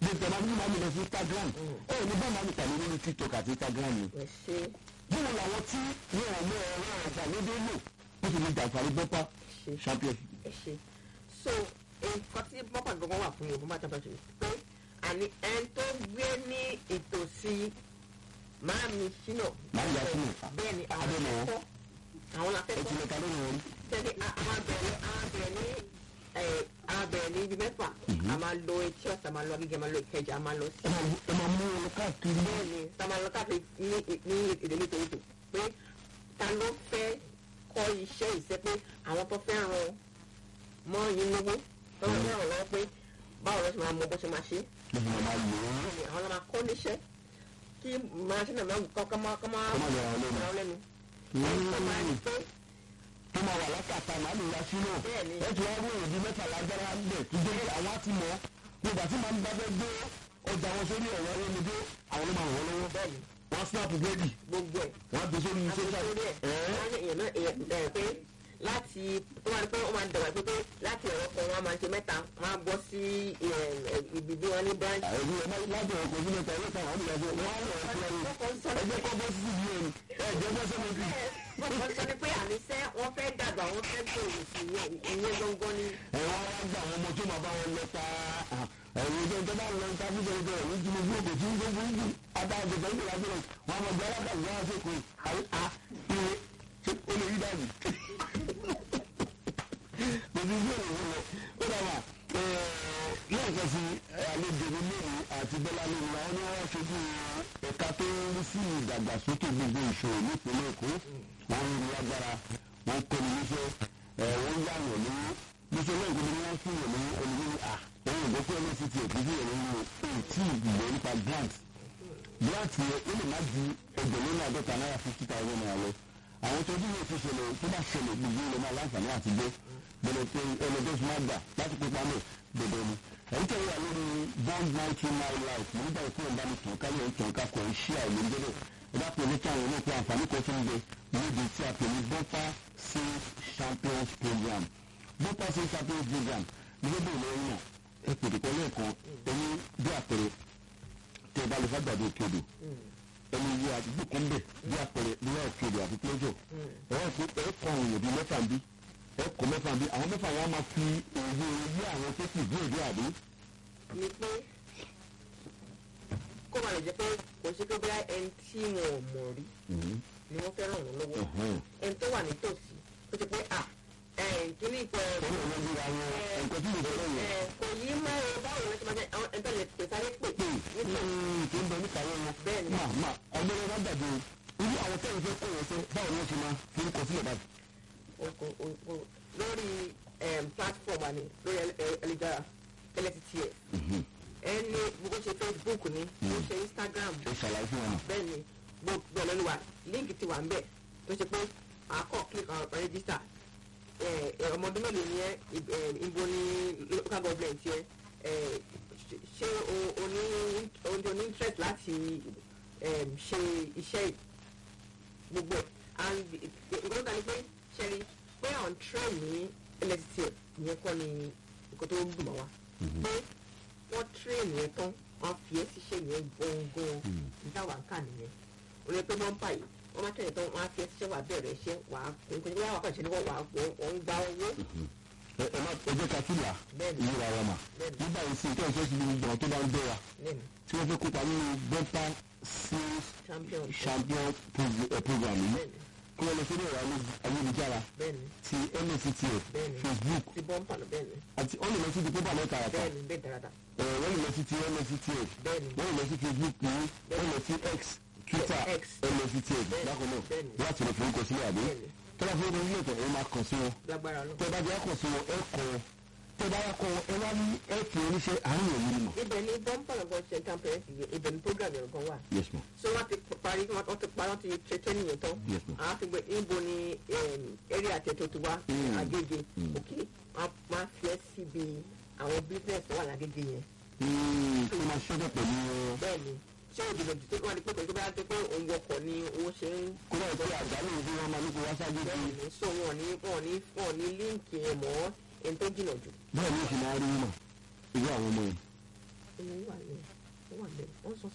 bí tẹ bá ní màmí lọ sí instagram ẹ ní bá màmí pàdé nínú tiktok àti instagram ni. ẹ ṣe báwo làwọn tí wọn ò mọ ẹ̀rọ ìgbàlódé lò ó sì ní jàǹfààní bọ́pá ṣe champion. ẹ ṣe so nǹkan tí bọ́pà gbọ́ngàn wà fún yorùbá máa tàbí pé àní ẹni tó gbé ní ìtòsí máàmì sínú. Máàmì yà sínú. bẹ́ẹ̀ ni àwọn Adé mọ̀ wọ́n. akẹ́kọ̀ọ́ àwọn ẹ ti akẹ́kọ̀ọ́ lè ka lórí wọn rí. tẹ́lẹ̀ àwọn abẹ̀rẹ̀ àwọn abẹ̀rẹ̀ ní ẹ̀ àwọn abẹ̀rẹ̀ ní ibi mẹ́fà a máa lo etí ọ̀sán a máa lo agége a máa lo ìkẹjà a máa lọ sí ẹ máa ẹ máa mú wọn káàkiri. bẹ́ẹ̀ ni tá a máa lọ káàkiri ní ní èdè nítorí pé ta ló fẹ́ kọ́ iṣẹ́ ìṣẹ́ pé àwọn tó fẹ́ ran mọ́ yín lówó tó fẹ́ ràn lọ́wọ́ pé báwo ló ṣe máa mọ bó ṣe máa ṣe ló fi máa lò ó. Bẹ́ẹ̀ ni àwọn ló máa kọ́ níṣẹ́ kí máa ṣe náà máa kọ́ kọ́ máa kọ́ máa Kọ́ máa yọra wọn lẹ́nu. yọra wọn lẹ́nu. ẹni tó máa ní pé tó máa wà lákàtà màálù ya sínú. Bẹ́ẹ̀ ni. ẹ ti wá rí òdi mẹ́ta lágbára bẹ̀ tó dé àwọn á ti mọ̀ nígbà tí màá ń bá bẹ́ gbé ọjà wọn sórí ẹ̀rọ ayélujáde àwọn ló máa wọ̀ lọ́wọ́. bẹ́ẹ̀ ni wọ́n snap búrẹ́dì gbogbo ẹ̀ wọ́n á gbé sórí social. àtúntò ẹ̀ ẹ̀ẹ́ wọ́n ní èèyàn náà èèyàn ẹ̀ pé láti tó máa ní pé wọ́n máa dàgbà pé pé láti ẹ̀rọ kan wọ́n á máa ṣe mẹ́ta wọ́n á bọ́ sí ibi bí wọ́n ní branch. ẹ̀rí ẹ̀ máa lájọ ọkọ̀ sílẹ̀ tẹ̀ ẹ̀rọ táwọn àdìyà jẹ́ wọ́n á lọ sí ẹ̀rọ ẹ̀jẹ̀ kọ́ bọ́ sí ibi ẹ̀rù ẹ̀jẹ̀ bọ́ sọ́mọ́ bí. wọ́n sọ ni pé àníṣe wọ́n fẹ́ dàgbà wọ́n fẹ́ gbòòrò sí ìyẹn ìyẹn gangan ni. ẹ̀rọ wa gba àwọn ọmọ tó máa bá wọn lọ ta ẹ̀rọ ìjọ tó bá lọ ta bí sọ̀rọ̀ bẹ̀rẹ̀ ní tinubu òkè tí ń gbé fún yìí adájọ́ tó ń gbé lábẹ́ rẹ̀ wọn àmọ̀ gbọ́dọ̀ bá ìyá ṣe kò àyè à ìwé ṣe ó lè rí dàbí. kò sí bí òun lọ ó dàgbà lẹ́ẹ̀kan sí àlejò mi lónìí àti bọ́lá lónìí àwọn ni wọ́n ṣojú ẹ̀ka tó ń rí sí ìdàgbàsókè gbogbo ìṣòro nípínlẹ̀ èkó wọ́n ń rí agbára wọ́n kọ́ ní iṣẹ́ wọ́n yà wọ̀ ní níṣẹ́ náà ìgbìmọ̀ ni wọ́n fún yàn ní olùdíje à òun ìgbọ́ pé nct èkó sí ìrìn ní ètí ìgbìmọ̀ nípa grant grant yẹn ó lè má ju ẹgbẹ̀rún ní àádọ́ta náírà fifty thousand naira lọ àwọn tó dín ní ètò ìṣẹ̀lẹ̀ tó bá ṣẹlẹ̀ gbogbo ilẹ̀ máa láǹfààní àti gbé bẹ̀rẹ̀ pé ẹlẹ́dẹ́ fún máa gbà láti pípa mọ́ dẹ̀dẹ̀ ni ẹ̀rí tẹ̀lé wà lórí bond nineteen nine life nígbà tí wọ́n bá ní tàn kálí ẹ̀ tàn kakọ̀ ẹ̀ ṣí àìlè ń dẹ́dẹ̀ ẹ bá pè ní káwọn náà pé àǹfààní kan tó ń bẹ níbi tí a pè ní bumper sales champions program bumper sales champions program ní gbogbo ìlú ẹ̀yìn náà ẹ pèdè pẹ̀lú ẹ̀kan ẹni bí àpẹẹrẹ tẹ ẹ bá lè fagbàdo òkèdè ẹni yẹ àdúgbò kan bẹ bí àpẹẹrẹ bí wọn òkèdè àti pléjọ ẹ wọ́n fi ẹ kọ àwọn èèyàn bíi mẹ́fà ń bí ẹ kọ mẹ́fà ń bí àwọn mẹ́fà wọn á máa fi òye yé àwọn tó kù bí èdè àdé ni pé kó máa lè jẹ́ pé kò sí pé bóyá ẹni tí wọn ò mọ̀ rí ni wọ́n fẹ́ ràn wọ́n lọ́wọ́ ẹni tó wà nítòsí ó ti pé à kíní ìpẹ́ ọ̀rọ̀ wọn bí àwọn nǹkan tí mo fẹ́ lọ́wọ́ kò yí mọ́ ẹ báwo ló ti máa jẹ́ àwọn ẹni tó lè pè sáré pè pé nítorí tó ń bẹ níta wọn Bẹ́ẹ̀ ni. máa máa ọgbẹ́rẹ́ bá gbàgbé irú àwọn tẹ́lẹ̀ fẹ́ kó wọn fẹ́ báwo ni wọ́n ṣe máa fi ń kọ sílẹ̀ báyìí. oko- o- o- lórí em, platform àní lórí ẹlẹ́jára lẹ́tìtìẹ̀ ẹni bó ṣe facebook ni bó ṣe instagram ẹ ṣàlàyé fún wọn. bẹ́ẹ̀ ni gbogbo ẹ̀ lọ́nu wa líǹkì ti wà ń bẹ̀ tó ṣe pé àkọ́ click on register ẹ, ẹ, ọmọ ọdún mélòó ni ẹ ib- ẹ, ibo ni local government yẹ ẹ, ṣe- ṣé o- o ní o ní interest láti em, ṣe iṣẹ́ yìí gbogbo ẹ̀ and nǹkan tó ní pé ṣẹ́rí pé on train ní lstf ìyẹn kọ́ ni nǹkan tó ń dùn mọ́ wa pé wọ́n train yẹn tán wọ́n fi ẹ́ síṣẹ́ yẹn gbọ̀ngàn níta wà ń kà nìyẹn orí pé wọ́n ń báyìí wọ́n máa tẹ̀lé tán wọ́n á fi ẹ́ síṣẹ́ wà bẹ̀rẹ̀ iṣẹ́ wà á nǹkan tó wà kàn ṣe ni wọ́n wà á wọ́n ń gba owó ẹ ẹ má ẹ jẹ́ ká tún là Bẹ́ẹ̀ni. ìlú wa wa mà Bẹ́ẹ̀ni. nígbà yìí sí ìtọ́jú sí ibi ìgbọ̀n tó bá ń bẹ́ wa lẹ́nu tí wọ́n fẹ́ kópa nínú bumper sales champion champion pro- eh, program yìí bẹ́ẹ̀ni kí wọ́n lọ sórí ẹ̀rọ ayélujára bẹ́ẹ̀ni ti nsctf Bẹ́ẹ̀ni. facebook ti bọ́ǹpà lọ bẹ́ẹ̀ni àti wọ́n lè lọ sí ibi pépà náà tààràtà bẹ́ẹ̀ni bẹ́ẹ̀ dáradára Eh, wọ́n lè lọ sí ti nsctf bẹ́ẹ̀ni wọ́n lè lọ sí facebook ní wọ́n lè lọ sí x twitter X. nsctf Bẹ́ẹ̀ni. bákan náà Bẹ́ẹ̀ni. láti lè forúkọ sílẹ̀ àbí Bẹ́ẹ̀ni. tọ́lá fún ọdún ilé ìtọ́ ẹ máa kàn sí wọn lágbára lọ. tẹ́ bá jẹ́ kàn sí wọn ẹ kọ́ wọn tẹ́ bá yà kọ́ wọn ẹ wá ní ẹ fi oníṣẹ́ àárín òun ni mọ̀. ibẹ̀ ni bọ́ǹpà lọ́gọ́ ṣe campaign ibẹ̀ ni program yẹn gan wà. yes ma so wọ́n ti parí wọ́n ti parí wọ́n ti ṣe training yẹn tán. Yes, ma'am. àwọn fi gbé níbo ni em, area àtẹ̀tò ti wá Mm. Agége Mm. ok wọ́n máa fi ẹ́ síbi àwọn business tó wà lágége yẹn. kí ló máa ṣẹ́jọ́ pẹ̀lú wọn. bẹ́ẹ̀ ni ṣé òjòjò tó wà ní pẹ́pẹ́ tó bá dé pé òun wọkọ̀ ni owó ṣe ń kó náà ṣe àjálù bí wọ́n máa ní kó wá sáájú bẹ́ẹ̀ sí. ni so wọn ní wọn ní wọn ní líǹkì yẹn mọ́ ẹni tó jìnnà jù. bẹ́ẹ̀ ni ó sì máa rí mọ̀ irú àwọn ọmọ yẹn. owó wà ní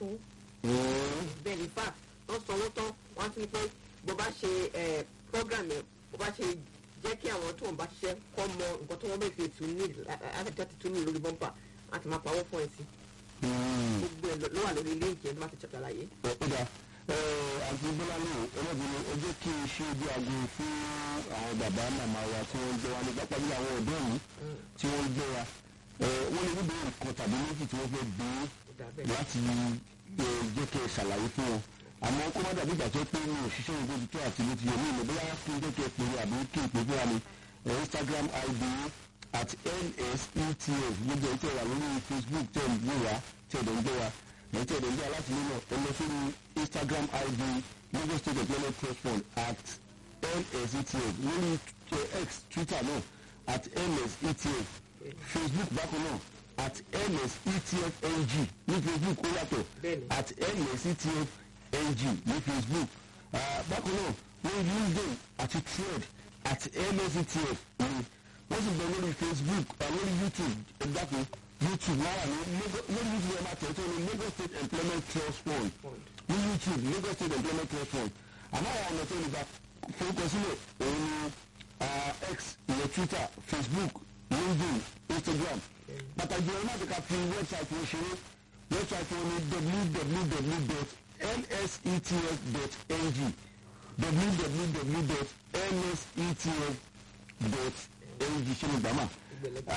sanwó Mm. bẹ́ẹ̀ ní fact wọ́n sanwó tán wọ́n á tún ní pé bó bá ṣe ẹ̀ program yẹn bó bá ṣe jẹ́ kí àwọn tó ń bá ṣiṣẹ́ kọ́ mọ nǹkan tó wọ́n bẹ̀ fi tún ní àtẹ̀jọ́ ti tún ní lórí bọ́mpà àti máa pawọ́ fún ẹ̀ sí Mm. gbogbo ẹ̀ ló wà lórí líǹkì ẹ̀ tó máa ti ṣàlàyé. ọ̀dà àti bọ́lá náà ọlọ́bìnrin ó jẹ́ kí n ṣe ojú aago fún àwọn bàbá màmá wa tí wọ́n ń gbé wa ní pápá bí àwọn ọ̀dọ́ yìí tí wọ́n ń gbé wa Eh, wọ́n lè níbi nǹkan tàbí méjì tí wọ́n fẹ́ bí ó dà bẹ́ẹ̀ láti eh, jẹ́ kí ẹ ṣàlàyé fún wọn àmọ́ kó má dàbí ìgbà tó pé mi ò ṣiṣẹ́ ìgbó ti tó àti bó ti yẹ mí ìmọ̀ bóyá kí n jẹ́ kí ẹ pè é àbí kí n pè é fúnra mi Eh, Instagram id at nsetf gbogbo ẹ̀ tẹ̀ wà lórí Facebook tẹ̀ ń gbé wa tẹ̀ dẹ̀ ń gbé wa ẹ̀ tẹ̀ dẹ̀ ń gbé wa láti nínú ẹ lọ sórí Instagram id Lagos State Employment Trust Fund at nsetf lórí eh, X Twitter náà at nsetf Facebook bákan náà at nsetfng ní Facebook ó yàtọ̀ Bẹ́ẹ̀ni. at nsetfng ní Facebook Ah, bákan náà lórí LinkedIn àti Thread at nsetf ní wọ́n sì bẹ lórí Facebook ah, lórí YouTube ẹ̀dákun YouTube lára ní Lagos- lórí YouTube ẹ̀ máa tẹ̀ tó ní Lagos State Employment Trust Fund Fund. ní YouTube Lagos State Employment Trust Fund àmọ́ àwọn ọ̀nà tó lè gba forúkọsílẹ̀ òun ni ah, X ìyẹn Twitter Facebook LinkedIn Instagram pàtàkì ọ̀nà àti ká fi wẹ́bsáìtì wọn ṣeré wẹ́bsáìtì wọn ni www.nsetf.ng www.nsetf.ng ṣe ni gbàmà Ìgbẹ̀lẹ̀.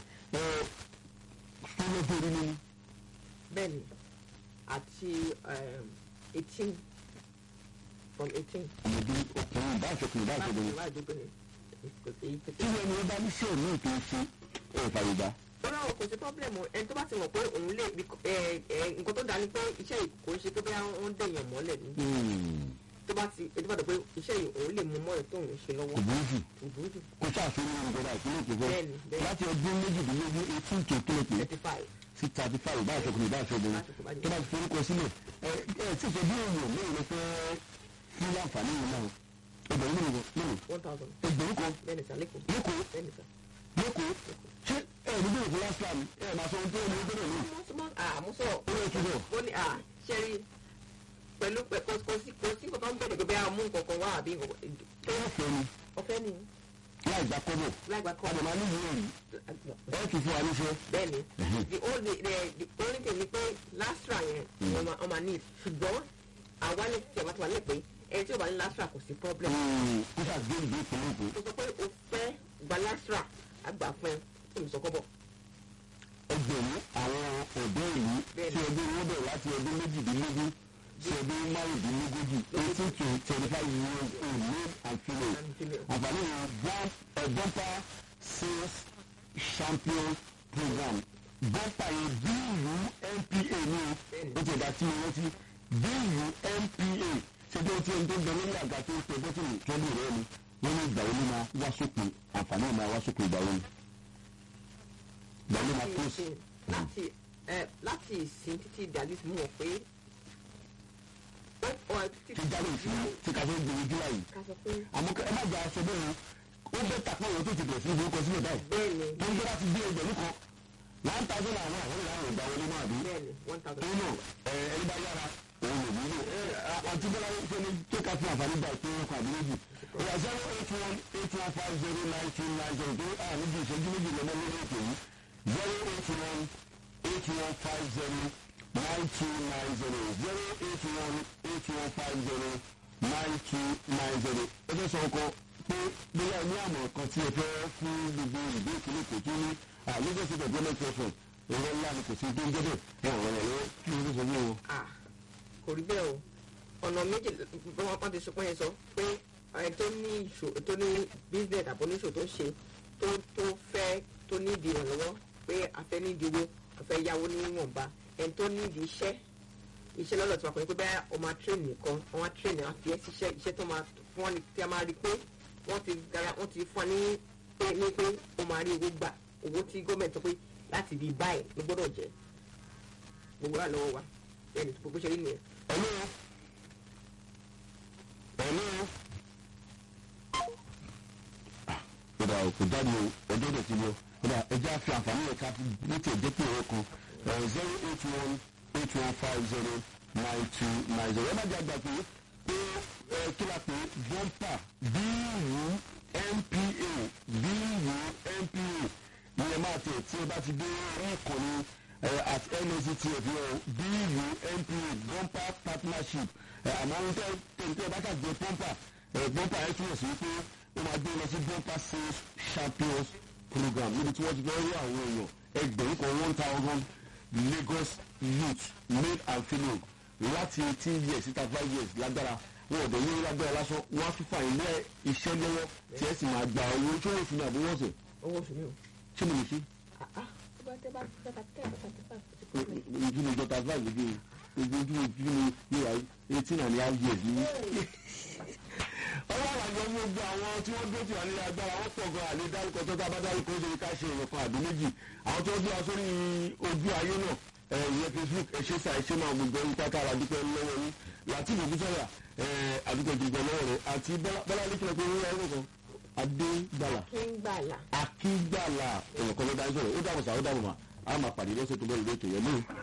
fúnlọ́fẹ́ orí nínú bẹ́ẹ̀ ni àti eighteen from eighteen ọmọdé ọkùnrin bá aṣọkùnrin bá aṣọkùnrin láti dókòrè èyí tí pété. wọn ní ọba níṣẹ́ mi tó ṣe ẹ̀ fàyègbà lọ́nà àwọn kò sí pọ́blẹ̀mù ẹni tó bá ti mọ̀ pé òun lè ẹ ẹ nǹkan tó dáa ni pé iṣẹ́ yìí kò ń ṣe pé bóyá wọ́n ń dẹ̀yàn mọ́lẹ̀ ni tó bá ti ẹni tó bá dọ̀ pé iṣẹ́ yìí òun lè mú mọ́lẹ̀ tó òun ṣe lọ́wọ́ ìbúrú jù kò burú jù kó ṣàṣeyọrí ní ìjọba ìpínlẹ̀ èkó fẹ́ Bẹ́ẹ̀ni, bẹ́ẹ̀ni. láti ọdún méjìdínlógún eighteen to kílẹ̀ pé thirty five sí thirty five bá aṣọkùnrin bá aṣọkùnrin tó bá ti forúkọ sílẹ̀ ẹ ẹ tí ìṣe bí èèyàn lóyún ló fẹ́ fún láǹfààní yìí náà ẹgbẹ̀rún mélòó mélòó one thousand ẹgbẹ̀rún kan bẹ́ẹ̀ ni sà lẹ́kọ̀ọ́ lẹ́kọ̀ọ́ bẹ́ẹ̀ ni sà. lẹ́kọ̀ọ́ ṣé ẹ ní bẹ́ẹ̀ fún last time ẹ máa sọ ohun tó ní ọdún náà àmúṣọ ó lè túbọ̀ ó ní à ṣẹ́rí pẹ̀lú pẹ̀ kò kò sí kò sí nǹkan tó ń bẹ̀rẹ̀ pé bẹ́ẹ̀ mú nǹkan kan wá àbí nǹkan tó wọ́n fẹ́ ni ọ̀fẹ́ ni láì gbà kọ́bọ̀ láìgbà kọ́ àdàmà ní ìwé rí ẹ tún fún wa níṣẹ́ bẹ́ẹ̀ ni the only the the only thing ni pé lastra yẹn ọmọ ọmọ ní ṣùgbọ́n àwa ní tí a bá ti wà ní pé ẹni tí ó bá ní lastra kò sí problem kó ṣàgbé ìgbé ìpínlẹ̀ èkó tó sọ pé o fẹ́ gba lastra àgbà fún ẹ fún ìsọkọ́bọ̀ ẹgbẹ̀rún àwọn ọ̀dọ́ ìlú tí ọdún wọn bẹ̀rẹ̀ láti ọdún méjìdínlógún sí ọdún márùndínlógójì eighteen to twenty five years old male and female and female. àǹfààní wọn bump a bumper sales champion program bumper yẹn bíìlù npa ní o ó ti ẹ̀dá tí mo rántí bíìlù npa ṣé bí o ti ẹni tó ń bẹ lórí àga tó ń tẹ bọ́tìnì tọ́lú rẹ ni wọ́n ní ìgbà wo ló máa wá sópin àǹfààní ẹ̀ máa wá sópin ìgbà wo ni ìgbà wo ló máa tó sí. láti ẹ láti ìsìn títí dàbí mú ọ pé ó ọ títí ti jáde ìṣúná tí ká fẹ́ gbèrè júlá yìí ká sọ pé àmọ́ ẹ má jà aṣọ bẹ́ẹ̀ o ó bẹ́ tàpá ìwọ̀n tó ti bẹ̀rẹ̀ sí ìforúkọ sílẹ̀ báyìí bẹ́ẹ̀ ni tó ń gbé láti gbé ẹgbẹ̀rún kan one thousand àwọn àwọn ìlànà ìgbà wọlé máa bí. bẹ́ẹ̀ ni one thousand. torí náà ẹ ẹni bá yára òun lè wúlò ẹ àti bọ́lá ṣe ni tó ká fún àǹfààní gba ìpín ọkọ̀ àbí méjì. ìyá zero eight one eight one five zero nine two nine zero tó à níbi ìṣẹ́jú méjì lọ́mọ lórí ètò yìí zero eight one eight one five zero nine two nine zero zero eight one eight one five zero nine two nine zero. ẹ fẹ́ sọ ọkọ pé bóyá ní àmọ̀ kan tí ẹ fẹ́ fún gbogbo ìdí ìpínlẹ̀ kò tún ní àlejò sí ìdọ̀gbọ́n tẹ̀sán èrò ńlá ni kò sí tó ń jẹ́ bẹ́ẹ̀ ẹ̀ ọ̀rọ̀ yẹn lọ́wọ́ kí ló sọ fún wọn. ah kò rí bẹ́ẹ̀ o ọ̀nà méjì bí wọ́n pàdé sọ pé yẹn sọ pé ẹni tó ní ìṣò tó ní business àbọ̀ oníṣò tó ń ṣe tó tó fẹ́ tó ní ìdí ìrànlọ́wọ́ pé afẹ́ ní ìdí owó afẹ́ yáwó níwọ̀nba ẹni tó ní ìdí iṣẹ́ iṣẹ́ lọ́dọ̀ tí wọ́n kọ́ ni pé bẹ́ẹ̀ o máa train nìkan wọ́n á train á fi ẹ́ síṣẹ́ iṣẹ́ tó máa fún wọn ni tí a máa rí pé wọ́n ti gara wọ́n ti fún ọ ní pé ní pé o máa rí owó gbà owó tí gọ́ọ̀mẹ̀ntì sọ pé láti bí báyìí ló gbọ́dọ̀ jẹ́ gbogbo wa lọ́wọ́ wa bẹ́ẹ̀ ni gbogbo ṣe rí nìyẹn. ẹ̀lú ẹ̀lú kódà kò jáde o ọjọ́ ìdẹ̀ ti lọ kódà ẹjẹ́ àfi àǹfààní ẹ̀ka ní tí ẹ̀jẹ̀ pé ọ̀rọ̀ kan zero eight one eight one five zero nine two nine zero ẹ má jẹ́ àgbà pé pé ẹ kí la pé bọ́ńpà bíìwù npa bíìwù npa ni ẹ máa tẹ̀ tí ẹ bá ti dé orí ìkànnì ẹ at nsctf yẹn o bíìwù npa bọ́ńpà partnership ẹ àmọ́ ohun tẹ́ tẹ̀ bá kà jẹ pọ́ńpà ẹ bọ́ńpà ẹ túmọ̀ sí pé ó máa gbé lọ sí bọ́ńpà sales champions program níbi tí wọ́n ti fẹ́ rí àwọn èèyàn ẹgbẹ̀rún kan one thousand lagos youth male and female láti eighteen years sí thirty five years lágbára wọn ò dẹ̀ yé lágbára lásán wọn á fífa ilé iṣẹ́ lọ́wọ́ tí ẹ sì máa gba owó tí wọ́n fi ní àbúrò ọ̀sẹ̀ owó oṣù mi o. ṣé mo lè ṣe tó bá tẹ́ bá tẹ́ bá tẹ́ bá tẹ́ bá tẹ́ bá ojú mi jọ thirty five lójú ojú ojú ojú mi yóò wá eighteen and a half years ní. ọlọ́run àjọ gbogbo àwọn tí wọ́n dúró tì wá nílé agbára wọ́n pọ̀ gan àlè dárúkọ tó tá a bá dárúkọ ó ṣe ká ṣe èèyàn kan àbí méjì àwọn tí wọ́n gbé wa sórí ojú ayé náà ìyẹn facebook ẹ ṣe sá ẹ ṣe máa gbogbo ẹni pátá ara dúpẹ́ lọ́wọ́ yín láti ìlú sọ̀yà àdúgbò gbogbo lọ́wọ́ rẹ̀ àti bọ́lá ní kílọ̀ pé wọ́n yára kan adégbàlà kí ń gbàlà. akígbàlà èèyàn kan ló dá sọ̀rọ̀ ó dàbọ̀ sá ó dàbọ̀ mà á máa pàdé lọ́sẹ̀ tó bọ́ ìlú ètò yẹn lóhùn.